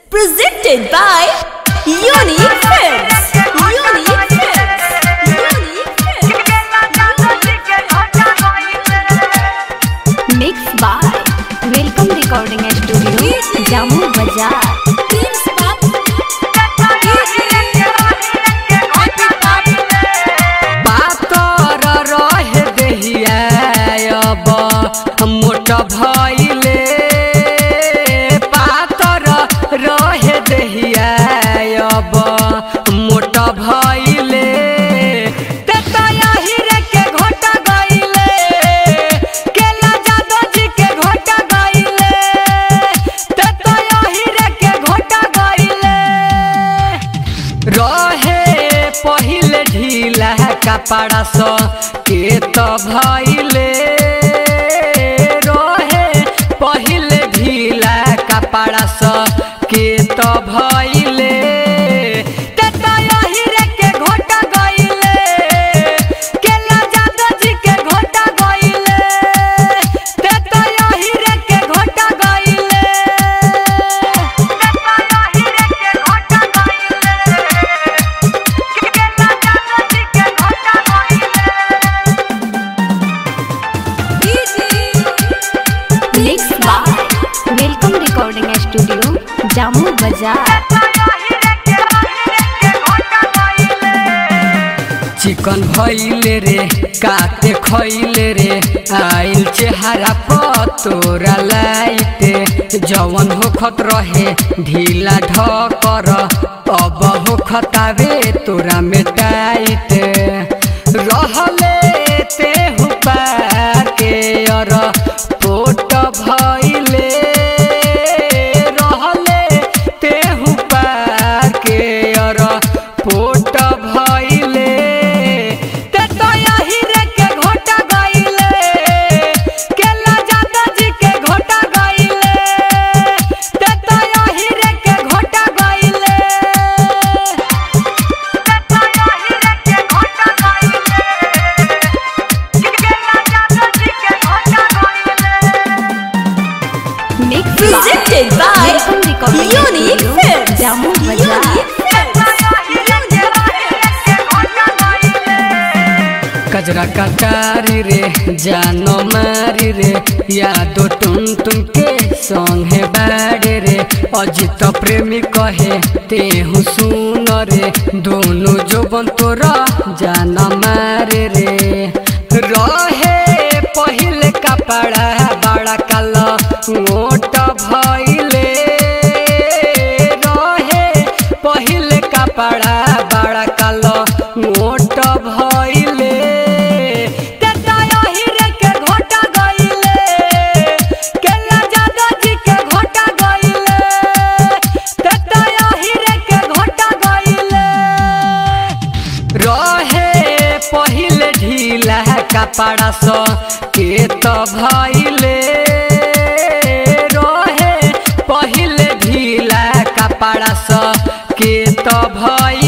Presented by Unique Films. Unique Films. Unique Films. Mixed by Welcome Recording Studio, Jammu Bazaar. पातर रहे देहिया अब मोट भइले पातर रहे देहिया अब मोट भइले ते तो यही रे के घोट गइले केला जादव जी के घोट गइले ते तो यही रे के घोट गइले रहे पहिले ढीला कपड़ा स के त भइले रहे पहिले ढीला कपड़ा स के त भइले ते त यही रे के घोट गइले केला जादव जी के घोट गइले ते त यही रे के घोट गइले Mixed by Welcome Recording Studio, Jammu Bazaar. चिकन भइले रे काते खइले रे आइल चेहरा पर तोरा लाइते जवन होखत रहे ढीला ढकर अब होखतावे तोरा में टाइट रहले ते हुपार के अर पोट भइले रहले ते हुपार के अर पोट भइले ते तो यही रे के घोट गइले केला जादव जी के घोट गइले ते तो यही रे के घोट गइले Mixed Presented by by Welcome Recording Unique Studio, Films. Jammu Bazaar. Unique Films. कजरा कटारी रे जानो मारी रे यादो टुन टुन के संगे बाड़े रे अजित प्रेमी कहे तेहु सुन रे दोनों जोबन तोरा जाना मारे रे रहे पहिले कपड़ा बड़ा काला मोट भइले रहे पहिले कपड़ा बड़ा काला मोट भइले ते तो यही रे के घोट गइले केला जादव जी के घोट गइले ते तो यही रे के घोट गइले रहे पहिले ढीला कपड़ा स के त भइले रहे पहिले ढीला कपड़ा स के त भइले